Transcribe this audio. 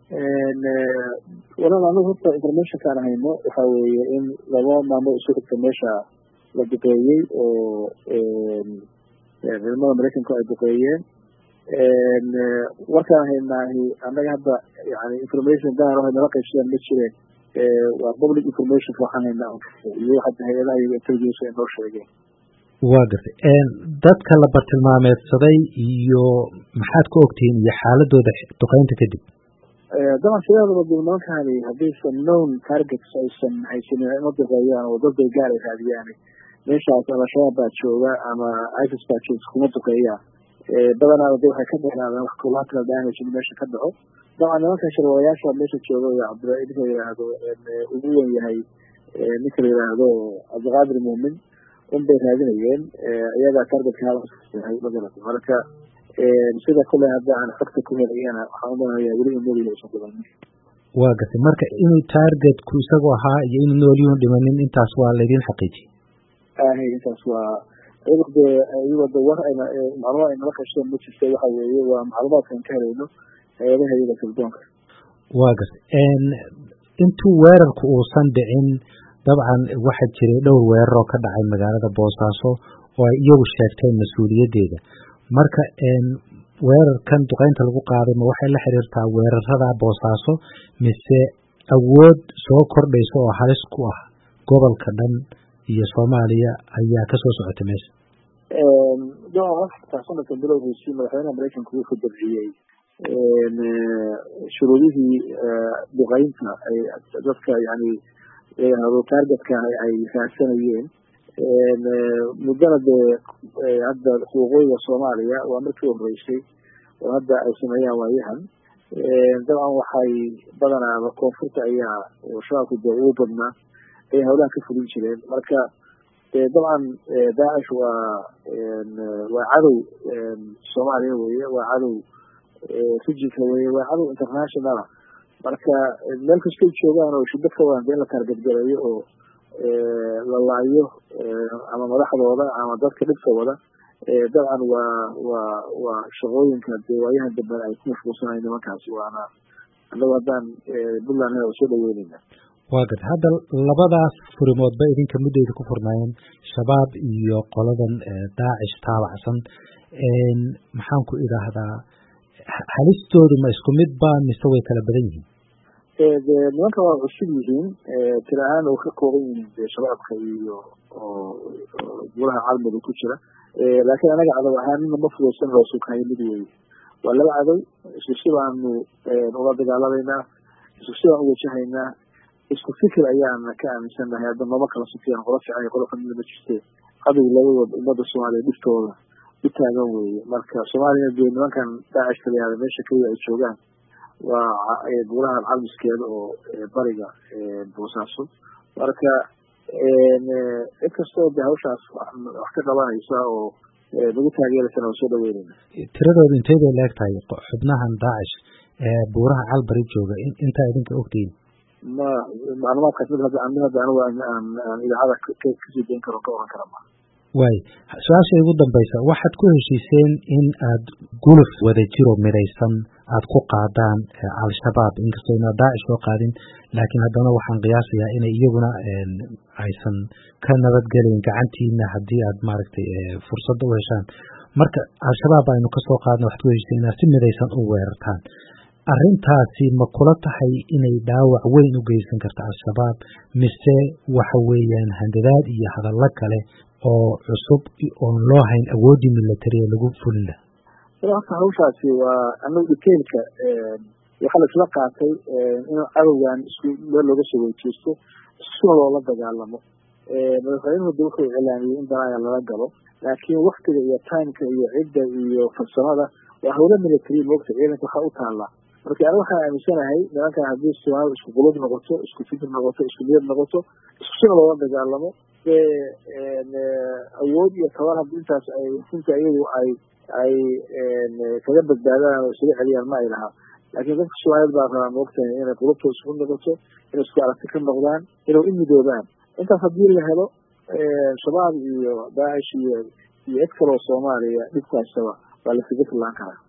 walaal anigu horta informationkaan hayno waxa weeye in laba maalmood isu xigta meesha la duqeeyey oo ciidamada maraykanku ay duqeeyeen warkaan haynaahi annaga hadda yani information gaar ah nala qaybsadaan ma jireen waa public information waxaan haynaa iyo hadda hay-adaha iyo intelligence ay noo sheegeen waa gartay dadka la bartilmaameedsaday iyo maxaad ka ogtihiin iyo xaaladooda duqeynta kadib daban sideedaba dib nimankani haddaysan known targets aysan haysanin ima duqeeyaan oo dad bay gaar ay raadiyaan meeshaas al-shabaab baa jooga ama isis baa jooga kuma duqeeyaan badanaada de waxay ka dheeraadaan wax collateral damage in meesha ka dhaco dabcan nimanka sharwarayaasha meesha jooga iyo cabdira ninka la yidhaahdo ugu wen yahay ninka la yidhaahdo cabdiqaadir muumin un bay raadinayeen iyagaa targetka yahay magarata marka sida kule hadda aan xogta ku helayana waxaan umalayaa weli noolyihin aysan dhimanin waa gartay marka inuu targetku isagu ahaa iyo inuu noolyuhun dhimanin intaas waa laydin xaqiijiye ahay intaas waa iyago dee iyago de war ayna macluumaad ay nala qasheen ma jirta waxa weeye waa macluumaadkaan ka helayno hay-adaha iyaga tildoonka waa gartay intuu weerarku uusan dhicin dabcan waxaa jiray dhowr weerar oo ka dhacay magaalada boosaaso oo ay iyagu sheegteen mas-uuliyaddeeda marka weerarkan duqeynta lagu qaaday ma waxay la xiriirtaa weerarada boosaaso mise awood soo kordhaysa oo halis ku ah gobolka dhan iyo soomaaliya ayaa kasoo socota meesha sanadka bilowgiisii madaxweynaha maraykanku wuxuu dabciyey shuruudihii duqeynta ay dadka yani layihahdo targetka ay raadsanayeen muddana dee hadda xuquuqooyiga soomaaliya waa markii horeysay oo hadda ay sameeyaan waayahan dabcan waxay badanaaba koonfurta ayaa shabaabku dee ugu badnaa ayay hawlaha ka fulin jireen marka dabcan daacish waa waa cadow soomaaliya weye waa cadow rijinka weye waa cadow internationala marka meel kastay joogaan oo shidad ka wadan in la taargadgaleeyo oo la laayo ama madaxdooda ama dadka dhibka wada dabcan waa waa waa shaqooyinka dee waayahan dambe ay ku mashquulsanayo nimankaasi waana annagu haddaan puntland waa soo dhaweyneyna waa gad hadda labadaas furimoodba idinka muddayda ku furnaayeen shabaab iyo qoladan daacish taabacsan maxaan ku idhaahdaa halistoodu ma isku mid ba mise way kala badan yihiin de nimanka waa cusub yihiin tira ahaan oo ka kooban yihiin de shabaabka iyo golaha caalamiga ku jira laakiin anaga cadow ahaan nina ma fudaysan loo sughayo mid weeye waa laba cadow isku si baanu ula dagaalamayna isku si baan uwajahaynaa isku fikir ayaana ka aaminsannahay hadda nooma kala sufiyaan qola fiican iyo qola kamida ma jirte cadow labadood ummadda soomaaliya dhiftooda u taagan weeye marka soomaaliyana dee nimankan daacish kalayaada meesha keliya ay joogaan waa golaha calmiskeeda oo bariga boosaaso marka cid kastoo de hawshaas wax ka qabanaysa oo nagu taageeraysana waa soo dhaweyneyna tiradooda intay bay leeg tahay xubnahan daacish ee buuraha calbari jooga intaa idinka ogtihiin ma macluumaadkaas mid hadda mid hadda anigu aan aan idaacada kasii dayn karo ka oran kara ma waay su-aasha ugu dambaysa waxaad ku heshiiseen in aad guluf wada jiro midaysan aada ku qaadaan al-shabaab inkastoo inaa daacish soo qaadin laakiin haddana waxaan qiyaasayaa inay iyaguna aysan ka nabadgelayn gacantiina haddii aad maaragtay fursadda u heshaan marka al-shabaab aynu kasoo qaadna waxaad ku heshiiseen inaad si midaysan u weerartaan arrintaasi ma kula tahay inay dhaawac weyn u geysan karta al-shabaab mise waxa weeyaan handadaad iyo hadallo kale oo cusub oon loo hayn awooddii military ee lagu fulin laha horta hawshaasi waa anagu detailka waxaa la isla qaatay in cadowgan isku meel looga soo weyjeesto isuna loola dagaalamo madaxweynuhu de wuxuu iclaamiyey in danaaya lala galo laakiin waktiga iyo timeka iyo cidda iyo farsamada waa hawlo military moogta ciidanka waxaa u taallaa marka aniga waxaan aaminsanahay nimankan haddii soomaalida isku qulub noqoto isku fikir noqoto isku niyad noqoto iskusuna loola dagaalamo dee awood iyo tabar haddi intaas ay runta iyagu ay ay kaga badbaadaan oo isaga celiyaan ma ay lahaa laakiin dadka soomaaliyed baa rabaa moogtahay inay qulubtooda isku noqoto inay isku aragti ka noqdaan inay u midoobaan intaas haddii la helo shabaab iyo daacish iyo iyo cid kaloo soomaaliya dhibkaasaba waa la figa fillaan karaa